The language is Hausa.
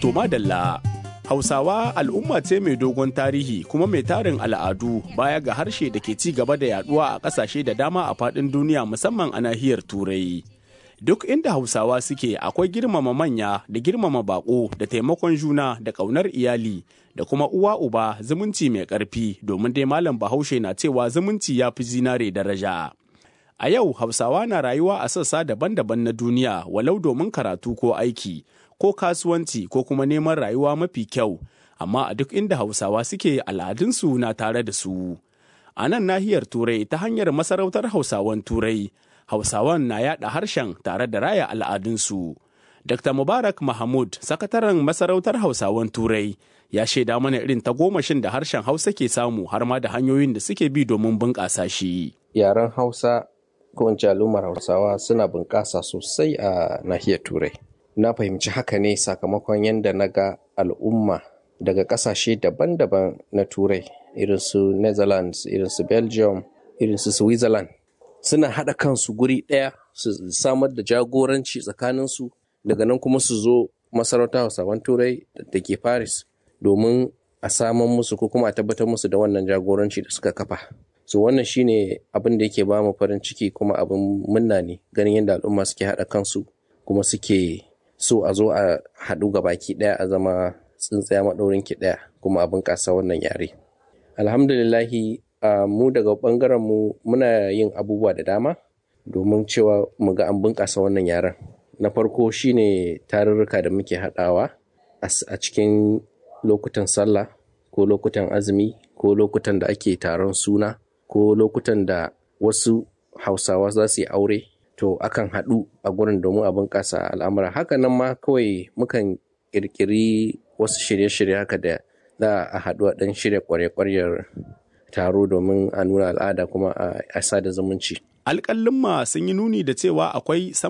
To madalla, Hausawa al'umma ce mai dogon tarihi kuma mai tarin al'adu baya ga harshe da ke ci gaba da yaduwa a ƙasashe da dama a faɗin duniya musamman a nahiyar Turai. Duk inda Hausawa suke akwai girmama manya da girmama baƙo da taimakon juna da ƙaunar iyali da kuma uwa uba zumunci mai ƙarfi domin dai malam Bahaushe na cewa zumunci ya fi zinare daraja. A yau Hausawa na rayuwa a sassa daban-daban na duniya walau domin karatu ko aiki. ko kasuwanci ko kuma neman rayuwa mafi kyau amma a duk inda hausawa suke al'adunsu na tare da su a nan nahiyar turai ta hanyar masarautar hausawan turai hausawan na yada harshen tare da raya al'adunsu dr mubarak mahmud sakataren masarautar hausawan turai ya shaida mana irin tagomashin da harshen hausa ke samu har ma da hanyoyin da suke bi domin bunƙasa shi yaren hausa ko in al'ummar hausawa suna bunƙasa sosai a nahiyar turai na fahimci haka ne sakamakon yadda na ga al'umma daga ƙasashe daban-daban na turai irin su netherlands irin su belgium irin su switzerland suna haɗa kansu guri ɗaya su samar da jagoranci tsakaninsu daga nan kuma su zo masarauta hausawan turai da ke paris domin a saman musu ko kuma a tabbatar musu da wannan jagoranci da suka kafa so wannan shine abin da yake ba mu farin ciki kuma abin munna ne ganin yadda al'umma suke haɗa kansu kuma suke so a zo a haɗu ga baki ɗaya a zama tsintsaya maɗaurin ki ɗaya kuma a bunƙasa wannan yare alhamdulillahi mu daga ɓangaren mu muna yin abubuwa da dama domin cewa mu ga an bunƙasa wannan yaren na farko shine tarurruka da muke haɗawa a cikin lokutan sallah ko lokutan azumi ko lokutan da ake taron suna ko lokutan da wasu hausawa za su yi aure to akan haɗu a gurin domin a bunƙasa al'amura haka nan ma kawai mukan ƙirƙiri wasu shirye-shirye haka da za a haɗu a ɗan shirya ƙwarya-ƙwaryar taro domin a nuna al'ada kuma a sada zumunci. Alƙalin sun yi nuni da cewa akwai